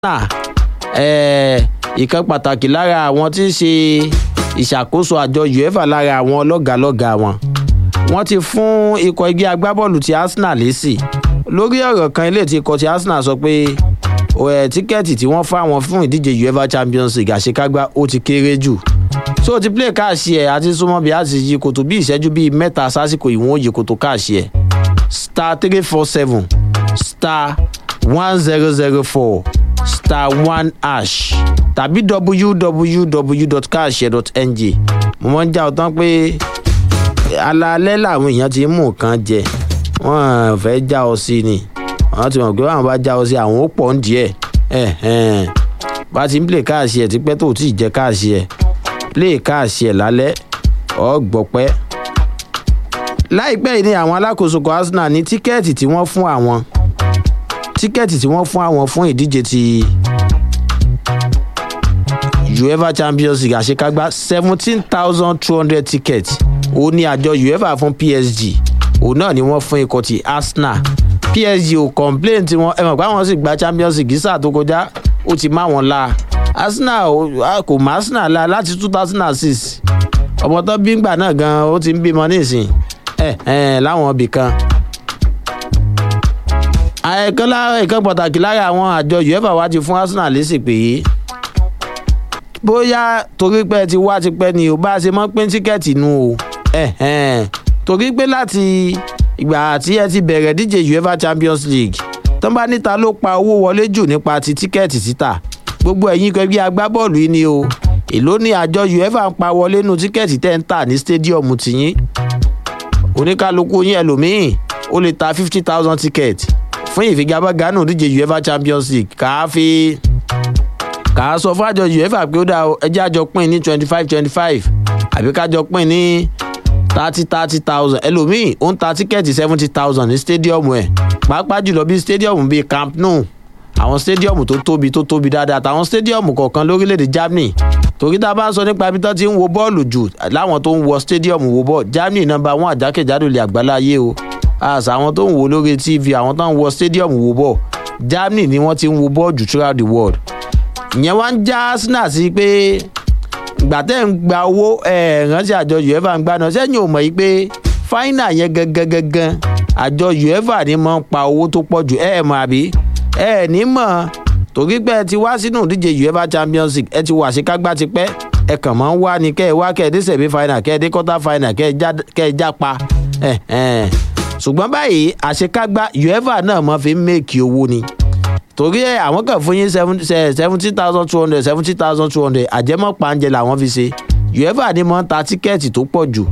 arsenal eh, ìkan pàtàkì lára àwọn tí ń ṣe ìṣàkóso àjọ uefa lára àwọn lọ́gàálọ́gàá wọn wọ́n ti fún ikọ̀ igi agbábọ́ọ̀lù ti arsenal lésì lórí ọ̀rọ̀ kan ilé tí ikọ̀ ti arsenal sọ pé ẹ̀ tíkẹ́ẹ̀tì tí wọ́n fáwọn fún ìdíje uefa champions league àṣekágbá ó ti kéré jù so ti play káàṣì ẹ̀ àti súnmọ́ bí a ti yí kòtò bí ìṣẹ́jú bíi mẹ́ta sásìkò ìwọ̀n òye kòtò káàṣì ẹ̀ star three four seven star one zero zero four star one hash tàbí www.cash.ng mo máa ń já ọ tán pé alaalẹ́ làwọn èèyàn ti ń mú nǹkan jẹ wọ́n fẹ́ já ọ sí ni wọ́n ti mọ̀ pé àwọn bá já ọ sí àwọn ó pọ̀ ń díẹ̀ bá ti ń play káàṣì ẹ̀ tipẹ́ tó tí ì jẹ́ káàṣì ẹ̀ play káàṣì ẹ̀ lálẹ́ ọ̀ gbọ̀pẹ́ láìpẹ́ yìí ni àwọn alákòóso kan arsenal ní tíkẹ́ẹ̀tì tí wọ́n fún àwọn tíkẹ́ẹ̀tì tí wọ́n fún àwọn fún ìdíje ti uefa champions league àṣekágbá seventeen thousand two hundred tickets òun ni àjọ uefa fún psg òun náà ni wọ́n fún ikọ̀ ti arsenal psg ò complain tí wọ́n ẹ mọ̀ pé àwọn sì gba champions league sáà tó kọjá ó ti má wọn la arsenal kò má arsenal la láti two thousand and six ọmọ tó bí ngbà náà gan ó ti ń bímọ nísìn ẹ ẹ láwọn ibì kan àìkan lára ìkan pàtàkì lára àwọn àjọ uefa wa ti fún arsenal lésì pé bóyá torí pé ti wá tipẹ́ ni ò bá ṣe mọ́ pín tíkẹ́ẹ̀tì nu o torí pé láti ìgbà tí ẹ ti bẹ̀rẹ̀ díje uefa champions league tó bá níta ló pa owó wọlé jù nípa ti tíkẹ́ẹ̀tì títà gbogbo ẹ̀yin kẹgbẹ́ agbábọ́ọ̀lù yìí ni o èló ni àjọ uefa ń pa wọlé nu tíkẹ́ẹ̀tì tẹ́ ń tà ní stadium tìyín oníkálukú yín ẹlòmíín ó lè ta fifty thousand ticket fún ìfigagbága nù díje uefa champions league kàá fi kàá sọ fún àjọ uefa pé ó dáa ẹjẹ́ àjọ pín ní twenty five twenty five àbí kájọ pín ní thirty thirty thousand ẹlòmíín ó ń ta tíkẹ́ẹ̀tì seventy thousand ní stadium ẹ̀ pàápàá jùlọ bí stadium bíi camp nou àwọn stadium tó tóbi tó tóbi dáadáa àtàwọn stadium kọ̀ọ̀kan lórílẹ̀‐èdè germany torí tá a bá ń sọ nípa ibi tó ti ń wo bọ́ọ̀lù jù láwọn tó ń wọ stadium wo bọ́ọ̀lù germany nọmba wọn àjákèjádò lè àgbáláyé o àṣà àwọn tó ń wo lórí tv àwọn tó ń wọ stadium wo bọ́ọ̀ germany ni wọ́n ti ń wo bọ́ọ̀ jù throughout the world ìyẹn wá ń já arsenal sí pé ìgbà tẹ́ ń gba owó ẹ̀ẹ́rántí àjọ uefa ń gbaná sẹ́yìn ò mọ̀ yìí pé fáínà yẹn gangan gangan àjọ uefa ni mọ̀ ń pa owó tó pọ̀ jù ẹ̀ mọ̀ àbí ẹ̀ ní mọ̀ torí pé ẹ ti wá sínú ìdíje uefa champions league ẹ ti wà sí kágbá ti pẹ́ ẹ kàn máa ń wá ni kẹ́ ẹ wá kẹ́ ẹ dé sẹ̀mí fáínà kẹ́ ẹ dé kọ́tà fáínà kẹ́ ẹ já pa ṣùgbọ́n báyìí àṣekágbá uefa náà mọ̀ fi ń mèkì owó ni torí ẹ àwọn kan fún yín seventy thousand two hundred seventy thousand two hundred àjẹmọ́ pàǹjẹ làwọn fi ṣe uefa ni mọ̀ ń ta tíkẹ́ẹ̀tì tó pọ̀ jù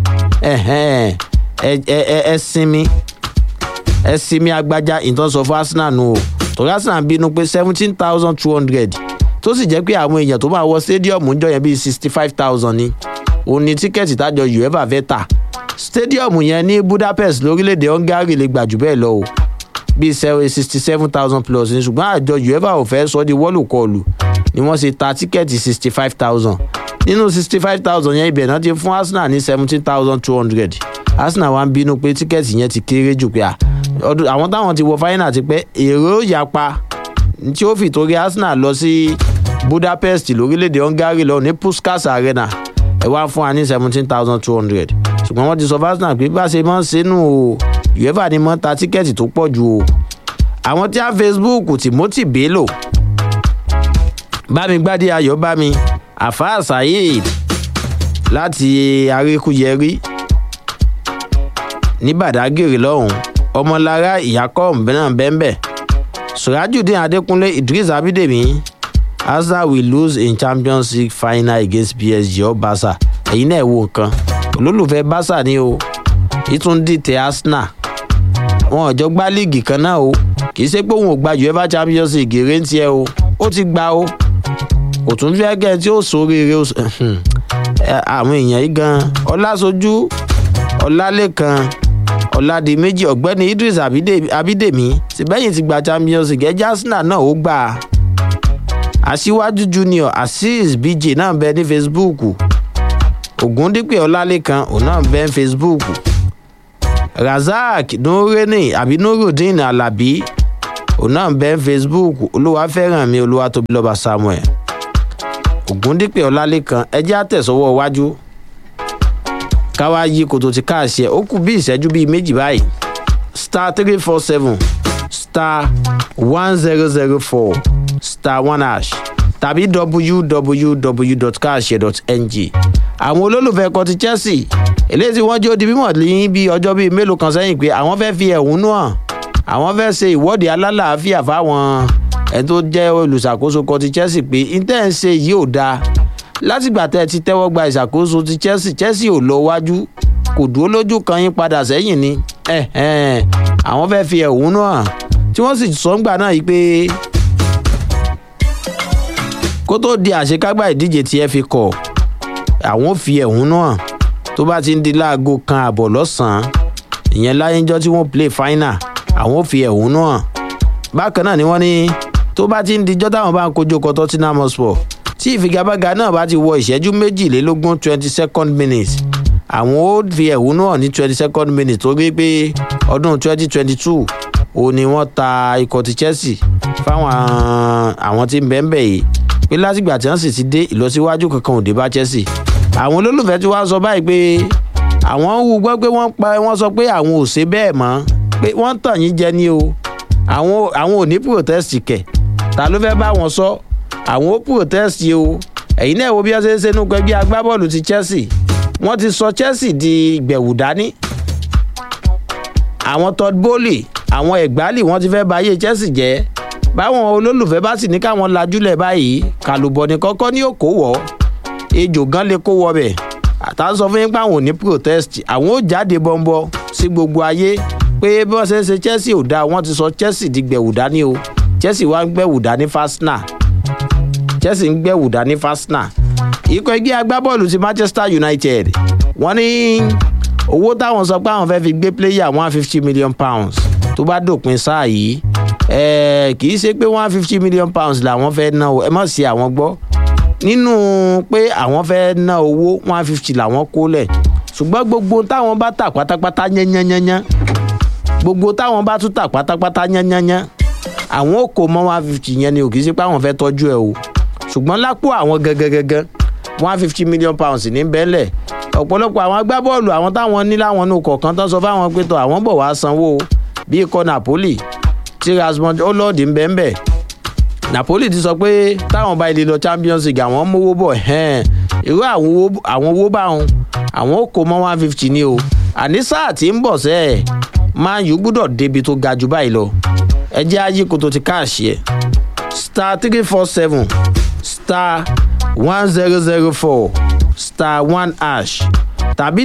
ẹ sinmi ẹ sinmi agbájá ìtọ́sọ fún arsenal nù o torí arsenal bínú pé seventeen thousand two hundred tó sì jẹ́ pé àwọn èèyàn tó máa wọ stadium ń jọ yẹn bíi sixty five thousand ni òun ni tíkẹ́ẹ̀tì tájọ uefa fẹ́ tà stadium yẹn ní budapest lórílẹ̀‐èdè hungary lè gbà jù bẹ́ẹ̀ lọ o bíi sixty seven thousand plus ní ṣùgbọ́n àjọ uefa ò fẹ́ sọ di wọ́lùkọlù ni wọ́n ṣe ta tíkẹ́ẹ̀tì sixty five thousand nínú sixty five thousand yẹn ibẹ̀ náà ti fún arsenal ní seventeen thousand two hundred arsenal wa ń bínú pé tíkẹ́ẹ̀tì yẹn ti kéré jù pé àwọn táwọn ti wọ fáínà ti pẹ́ èrò yapa tí ó fi torí arsenal lọ sí budapest lórílẹ̀‐èdè hungary lọ ní puskas arena ẹ̀ wá fún wa ní seventeen thousand two hundred ṣùgbọ́n wọ́n ti sọ fún arsenal pé bá ṣe máa ń ṣe nù o uefa ni mọ́ ta tíkẹ́ẹ̀tì tó pọ̀ jù o àwọn tí a facebook timothy bello bámi gbádé ayọ̀ bámi àfáà saheed láti arékúyẹrí ní badagry lọ́hùn ọmọlára ìyákọ́ náà bẹ́ẹ̀ surajudeen adékúnlé idris abidemi arsenal will lose in champions league final against psg or barca ẹ̀yin náà wo nǹkan olólùfẹ́ barca ni o ìtúndì tẹ arsenal wọn ò jọ gbá líìgì kan náà o kì í ṣe pé òun ò gba uefa champions league eré ń tiẹ o ó ti gba o kò tún fẹ́ kẹ́ ẹ tí ó sóríire àwọn èèyàn yìí gan ọlásójú ọlálẹ́kan ọ̀làdìmẹ́jì ọ̀gbẹ́ni idris abídèmí síbẹ̀yìn ti gba champions league ẹjẹ́ arsenal náà ó gbà á aṣíwájú junior azeez bj náà bẹ ní facebook ògúndípẹ̀ ọlálẹ́kan òun náà bẹ ní facebook razak nureni àbí nurudeen alabi òun náà ń bẹ́ facebook olúwa fẹ́ràn mi olúwa tóbi lọ́ba samuel ògúndípẹ̀ ọlálẹ́kan ẹjẹ́ àtẹ̀sọ́wọ́ iwájú káwá yí kòtò ti káàṣì ẹ̀ ó kù bí ìṣẹ́jú bíi méjì báyìí star three four seven star one zero zero four star one hash tàbí www.cash.ng àwọn olólùfẹ́ kan ti chelsea eléyìí tí wọ́n jó di mímọ̀ ní bí ọjọ́ bíi mélòó kan sẹ́yìn pé àwọn fẹ́ fi ẹ̀hónú hàn àwọn fẹ́ ṣe ìwọ́de alálàáfíà fáwọn ẹni tó jẹ́ olùṣàkóso kan ti chelsea pé intẹ́ ń ṣe yìí ò dáa látìgbà tẹ́ ẹ ti tẹ́wọ́ gba ìṣàkóso ti chelsea chelsea ò lọ wájú kò dúró lójú kan yín padà sẹ́yìn ni àwọn fẹ́ fi ẹ̀hónú hàn tí wọ́n sì sọ ń gbà náà yìí pé kó tó di àṣekágbá ìdíje tí ẹ fi kọ̀ àwọn ò fi ẹ̀hónú hàn tó bá ti ń di láago kan àbọ̀ lọ́sàn-án ìyẹn láyéjọ́ tí wọ́n play final àwọn ò fi ẹ̀hónú hàn bákan náà ni wọ́n ní tó bá ti ń dijọ́ táwọn bá ń kojú ọkọ̀ tottenham hotspur tí ìfigagbága náà bá ti wọ ìṣẹ́jú méjìlélógún twenty second minutes àwọn ó fi ẹ̀hónú hàn ní twenty second minutes torí pé ọdún twenty twenty two òun ni wọ́n ta ikọ̀ ti chelsea fáwọn àwọn tí ń bẹ́ẹ̀ bẹ́ẹ̀ yìí pé látìgbà tí wọ́n sì ti dé ìlọsíwájú kankan ò dé bá chelsea àwọn olólùfẹ́ tí wọ́n sọ báyìí pé àwọn ń wu gbọ́ pé wọ́n pa wọ́n sọ pé àwọn ò ṣe bẹ́ẹ̀ mọ́ pé wọ́n tàn yín jẹ ní o àwọn àwọn ò ní protest kẹ̀ ta ló fẹ́ bá wọn sọ àwọn ó protest o ẹ̀yin náà wo bí wọ́n ṣe ń ṣe nínú ẹgbẹ́ agbábọ́ọ̀lù ti chelsea wọ́n ti sọ chelsea di gbẹ̀wù dání àwọn todd bowley àwọn ẹ̀gbálì wọ́n ti fẹ́ ba ayé chelsea jẹ́ báwọn olólùfẹ́ bá sì ní káwọn lajúlẹ̀ báyìí kàlùbọ̀ ní kọ́kọ́ ní òkò wọ̀ ejò gan lè kó wọ bẹ̀ àtà ń sọ fún yín pé àwọn ò ní protest àwọn ò jáde bọ́ńbọ́ sí gbogbo ayé pé bí wọ́n ṣe ń ṣe chelsea ò dáa wọ́n ti sọ chelsea di gbẹ̀wù dání o chelsea wá ń gbẹ̀wù dání fásinà chelsea ń gbẹ̀wù dání fásinà ikọ̀ ẹgbẹ́ agbábọ́ọ̀lù ti manchester united wọ́n ní owó táwọn sọ pé àwọn fẹ́ fi gbé player one fifty million pounds tó bá dòpin sáà yìí kì í ṣe pé one fifty million pounds làwọn fẹ́ ná o ẹ má ṣe àwọn gbọ́ nínú pé àwọn fẹ́ ná owó one fifty làwọn kó lẹ̀ ṣùgbọ́n gbogbo táwọn bá tà pátápátá yányányányán gbogbo táwọn bá tún tà pátápátá yányányán àwọn ò kó mọ́ one fifty yẹn ni ò kì í ṣe pé àwọn fẹ́ tọ́jú ẹ̀ o ṣùgbọ́n lápò àwọn gangan one fifty million pounds ní bẹ́ẹ̀lẹ̀ ọ̀pọ̀lọpọ̀ àwọn agbábọ́ọ̀lù àwọn táwọn ní láwọn inú kọ̀ọ̀kan tán sọ fáwọn pé tó àwọn bọ̀ wá sanwó bíi ikọ̀ napoli tí rasmus olóòdì ń bẹ́ẹ̀ bẹ́ẹ̀ napoli ti sọ pé táwọn bá ilé lọ champions league àwọn mówó bọ̀ irú àwọn owó bá wọn àwọn ò kó mọ́ one fifty ní o àní sáà tí ń bọ̀ sẹ́ ẹ̀ man u gbúdọ̀ débi tó ga jù báyìí lọ ẹ jẹ́ ayé kó tó ti káàṣì ẹ̀ star three four seven star one zero zero four star one hash tàbí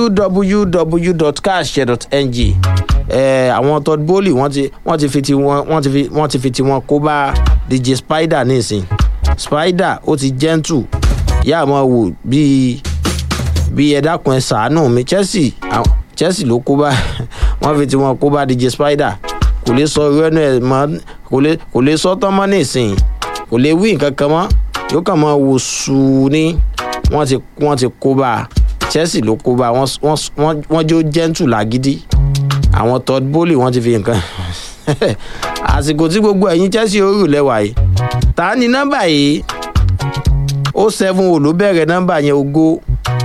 www.cash.ng ẹ àwọn todd bowley wọ́n ti wọ́n ti fi ti wọn wọ́n ti fi wọ́n ti fi ti wọn kó bá dj spider nísìn spider ó ti gentle yá àmọ́ wò bíi bíi ẹ dákun ẹ sàánù mi chelsea chelsea ló kó bá wọ́n fi ti wọn kó bá dj spider kò lè sọ irú ẹnu ẹ mọ kò lè kò lè sọ tán mọ́ nísìn kò lè wí nǹkan kan mọ́ yóò kàn máa wò sùn ní wọ́n ti wọ́n ti kó bá chelsea ló kó bá wọ́n jó gentle lágídí àwọn todd bowley wọ́n ti fi nǹkan àsìkò tí gbogbo ẹ̀yin chelsea ó rù lẹ́wà yìí ta ni nọ́mbà yìí ó seven o ló bẹ̀rẹ̀ nọ́mbà yẹn ogó.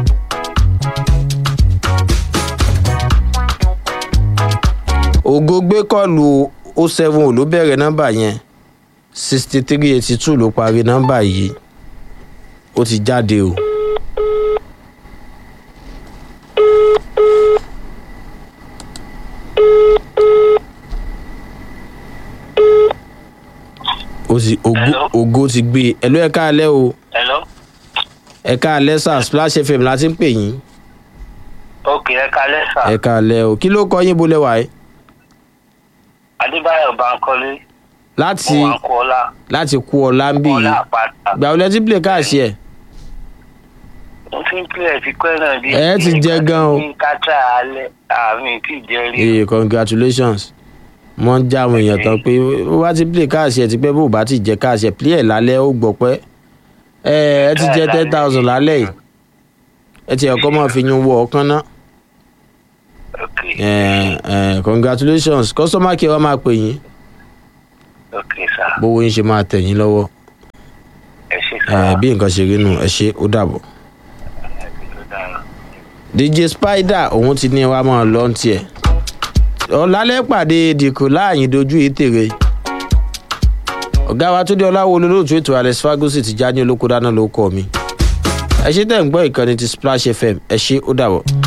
ògo gbé kọlù ó seven o ló bẹ̀rẹ̀ nọ́mbà yẹn sixty three eighty two ló parí nọ́mbà yìí ó ti jáde o. ó ti ògo ògo ti gbé e ẹ̀lú ẹ̀ka alẹ́ o hello ẹ̀ka alẹ́ sà splash fm la ti ń pè yín ok ẹ kalẹ sà ẹ̀ka alẹ́ o kí ló kọ yín bolẹ̀ wáyé adébáyọ bankole láti mo wà ń kọ ọlá láti kú ọlá ń bì ọlá yìí àpáta gbà wọlé tí play káàsì ẹ̀ mo fi ń pè ẹ fi pẹ́ náà bí. Ẹ ti jẹ gan o. ní kátà alẹ́ àmì tí ì jẹ rí. ee congratulations wọ́n já àwọn èèyàn tán pé ó bá ti play káàsì ẹ̀ ti pẹ́ bó bá ti jẹ káàsì ẹ̀ play ẹ̀ lálẹ́ ó gbọ́ pẹ́ ẹ ẹ ti jẹ ten thousand lálẹ́ yìí ẹ ti ẹ̀kọ́ máa fi yún wọ ọ̀kan náà ok ẹ ẹ congratulations customer care wa máa pè yín ok sá bówó yín ṣe máa tẹ̀ yín lọ́wọ́ ẹ ṣe ẹ sá bí nǹkan ṣe rí nù ẹ ṣe ó dàbọ̀. dj spider òun ti ní wa máa lọ ní tiẹ̀ ọ̀làlẹ́ pàdé dìkù láàyè dojú ètèrè ọ̀gá wa tó dé ọláwo olólùtú ètò alex fagosi ti já ní olóko dáná ló kọ́ mi ẹ ṣe tẹ̀ ń gbọ́ ìkànnì ti splash fm ẹ ṣe ó dàbọ̀.